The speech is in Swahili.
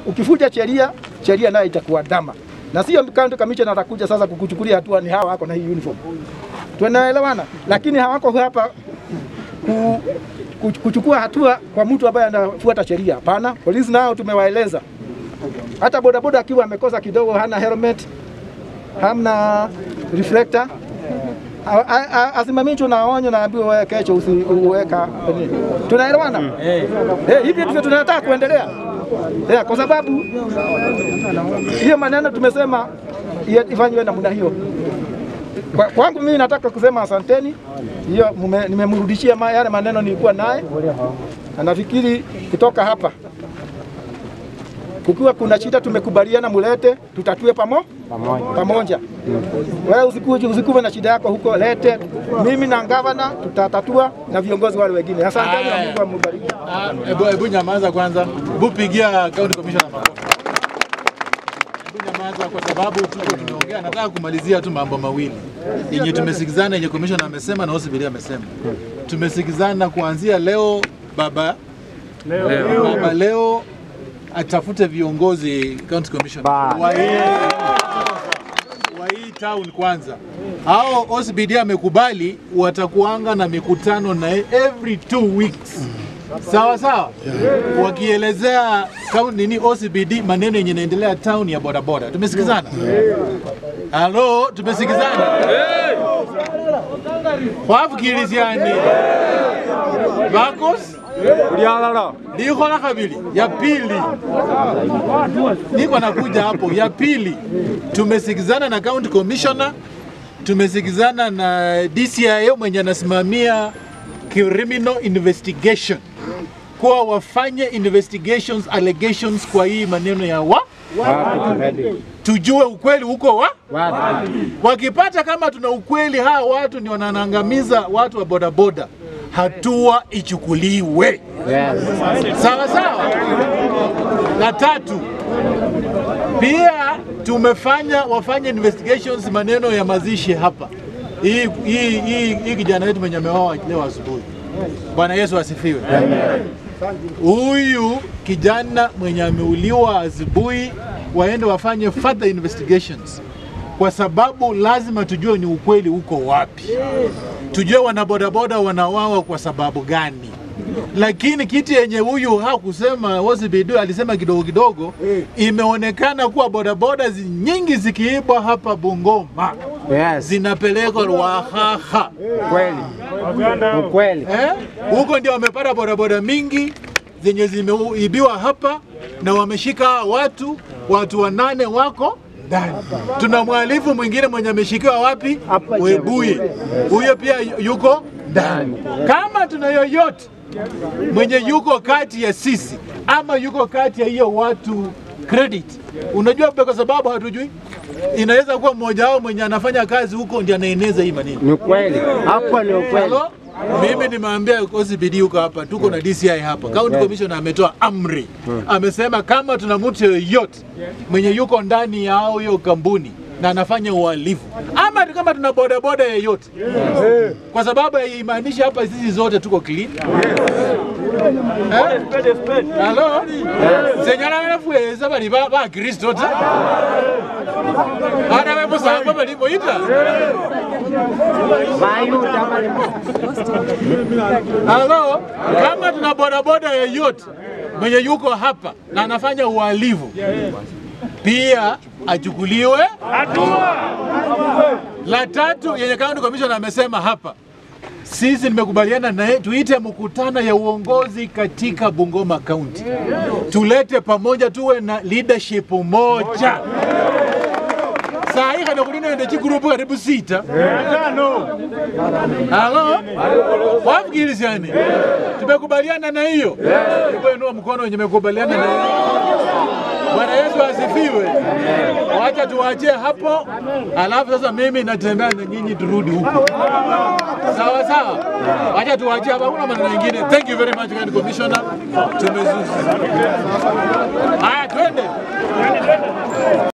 ukifuja sheria, sheria nayo itakuwa dama, na sio county commissioner atakuja sasa kukuchukulia hatua, ni hawa wako na hii uniform. Tunaelewana, lakini hawako hapa ku, ku, kuchukua hatua kwa mtu ambaye anafuata sheria. Hapana, polisi nao tumewaeleza, hata bodaboda akiwa amekosa kidogo, hana helmet, hamna reflector A- a- a- asimamishwe na onyo, naambiwa wewe kesho usiweka. Tunaelewana? Eh, hivi ndivyo tunataka kuendelea. Eh, kwa sababu hiyo maneno tumesema iye- ifanywe namna hiyo. Kwa- Kwangu mimi nataka kusema asanteni, hiyo mume- nimemrudishia ma- yale maneno nilikuwa naye, na nafikiri kutoka hapa kukiwa kuna shida tumekubaliana, mulete tutatue pamo pamoja. Wewe usikuje usikuwe na shida yako huko, lete mimi na gavana tutatatua na viongozi wale wengine. Asanteni na Mungu ambariki. Ah, Hebu hebu nyamaza kwanza, hebu pigia county commissioner makofi. Hebu nyamaza kwa sababu tuko tumeongea. Nataka kumalizia tu mambo mawili yenye tumesikizana, yenye commissioner amesema na OCPD amesema. Tumesikizana kuanzia leo, baba leo, baba leo atafute viongozi county commissioner wa hii wa hii town kwanza. Hao OCPD amekubali watakuanga na mikutano na every two weeks sawa sawa, wakielezea town nini OCPD maneno yenye inaendelea town ya bodaboda. Tumesikizana? Halo, tumesikizana? Wafikiriziani bakos likhola kabili ya pili niko nakuja hapo. Ya pili, tumesikizana na county commissioner, tumesikizana na DCIO mwenye anasimamia criminal investigation kuwa wafanye investigations allegations kwa hii maneno ya wa tujue ukweli huko wa wakipata kama tuna ukweli, hawa watu ni wananangamiza watu wa bodaboda, hatua ichukuliwe sawa sawa. La tatu pia tumefanya wafanye investigations maneno ya mazishi hapa. Hii hii hii hii kijana wetu mwenye ameoa leo asubuhi. Bwana Yesu asifiwe. Huyu kijana mwenye ameuliwa asubuhi, waende wafanye further investigations, kwa sababu lazima tujue ni ukweli uko wapi, tujue wanabodaboda wanawawa kwa sababu gani lakini kiti yenye huyu hakusema OCPD alisema kidogo kidogo, imeonekana kuwa bodaboda zi- nyingi zikiibwa hapa Bungoma Yes, zinapelekwa Ruahaha kweli. Ukweli. eh? Huko ndio wamepata bodaboda mingi zenye zimeibiwa hapa na wameshika hawa watu, watu wanane wako ndani. Tuna mhalifu mwingine mwenye ameshikiwa wapi? Webuye, huyo pia yuko ndani. Kama tuna yoyote mwenye yuko kati ya sisi ama yuko kati ya hiyo watu credit, unajua kwa sababu hatujui, inaweza kuwa mmoja wao mwenye anafanya kazi huko ndiye anaeneza hii maneno. Ni ukweli. Hapo ni ukweli. Halo? Mimi nimeambia OCPD huko hapa, tuko na DCI hapa. County Commissioner ametoa amri, amesema kama tuna mtu yoyote mwenye yuko ndani ya hao hiyo kampuni na anafanya uhalifu ama tu kama tuna bodaboda yeyote, kwa sababu haimaanishi hapa sisi zote tuko clean. Eh? Halo? Senyala banafueza bali ba ba Kristo ta. Ana wewe musamba bali moita. Mayuda bali Halo, kama tuna bodaboda yeyote mwenye yuko hapa na anafanya uhalifu pia achukuliwe hatua. La tatu yenye county commissioner amesema hapa, sisi nimekubaliana naye tuite mkutano ya uongozi katika Bungoma County, tulete pamoja, tuwe na leadership moja. Saa hii kana kulina ende chikurupu karibu sita Halo? Wafikiriziani? Tumekubaliana na hiyo? Hebu inua mkono wenye mekubaliana na hiyo. Bwana Yesu asifiwe. Wacha tuwachie hapo, alafu sasa mimi natembea na nyinyi turudi huko. Sawa sawa? Wacha tuwachie hapa, kuna maneno mengine. Thank you very much, County Commissioner. Tumezuzu. Haya, twende.